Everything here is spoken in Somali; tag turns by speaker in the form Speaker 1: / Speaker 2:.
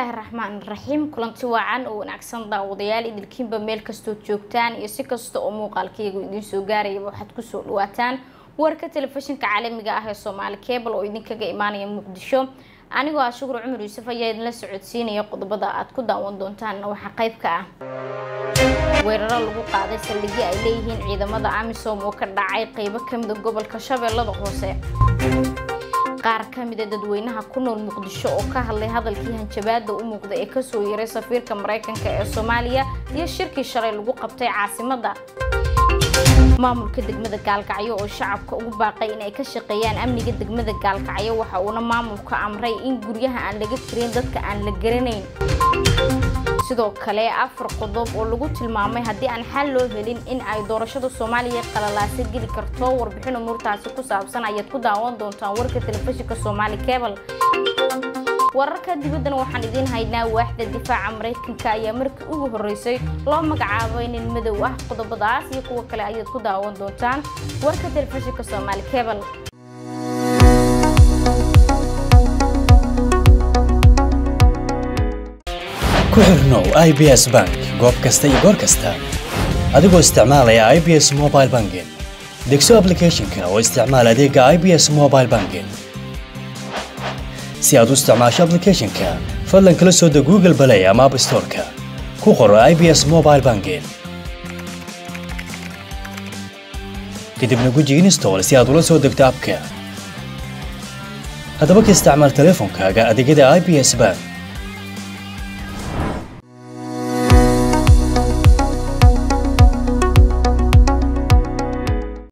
Speaker 1: bismillaahi raxmaan raxiim kulanti waacan oo wanaagsan daawadayaal idilkiinba meel kastoo joogtaan iyo si kasta oo muuqaalkaygu idiin soo gaarayaba waxaad kusoo dhawaataan warka telefishinka caalamiga ah ee soomaali cable oo idinkaga imaanaya muqdisho anigoo ah shukur cumar yuusuf ayaa idinla socodsiinaya qodobada aad ku daawan doontaanna waxaa qayb ka ah weeraro lagu qaaday saldhigyo ay leeyihiin ciidamada amisom oo ka dhacay qeybo kamida gobolka shabeellada hoose qaar kamida dadweynaha ku nool muqdisho oo ka hadlay hadalkii hanjabaada u muuqda ee kasoo yaray safiirka mareykanka ee soomaaliya iyo shirkii shalay lagu qabtay caasimada maamulka degmada gaalkacyo oo shacabka ugu baaqay inay ka shaqeeyaan amniga degmada gaalkacyo waxa uuna maamulka amray in guryaha aan laga tirin dadka aan la garanayn sidoo kale afar qodob oo lagu tilmaamay haddii aan xal loo helin in ay doorashada soomaaliya qalalaasa geli karto warbixin umuurtaasi ku saabsan ayaad ku daawan doontaan warka telefishinka soomaali cable wararka dibaddana waxaan idiin haynaa waaxda difaaca maraykanka ayaa markii ugu horeysay loo magacaabay nin madow ah qodobadaas iyo kuwa kale ayaad ku daawan doontaan warka telefishinka soomaali cable
Speaker 2: ku xirnow i b s bank goob kasta iyo goor kasta adigoo isticmaalaya i b s mobile banking degso ablicathonka oo isticmaal adeega i b s mobile banking si aad u isticmaasho ablicathonka fadlan kala soo deg google balay ama app storeka ku qoro i b s mobile banking kadibna guji install si aad ula soo degto abka haddaba ka isticmaal teleefonkaaga adeegyada i b s bank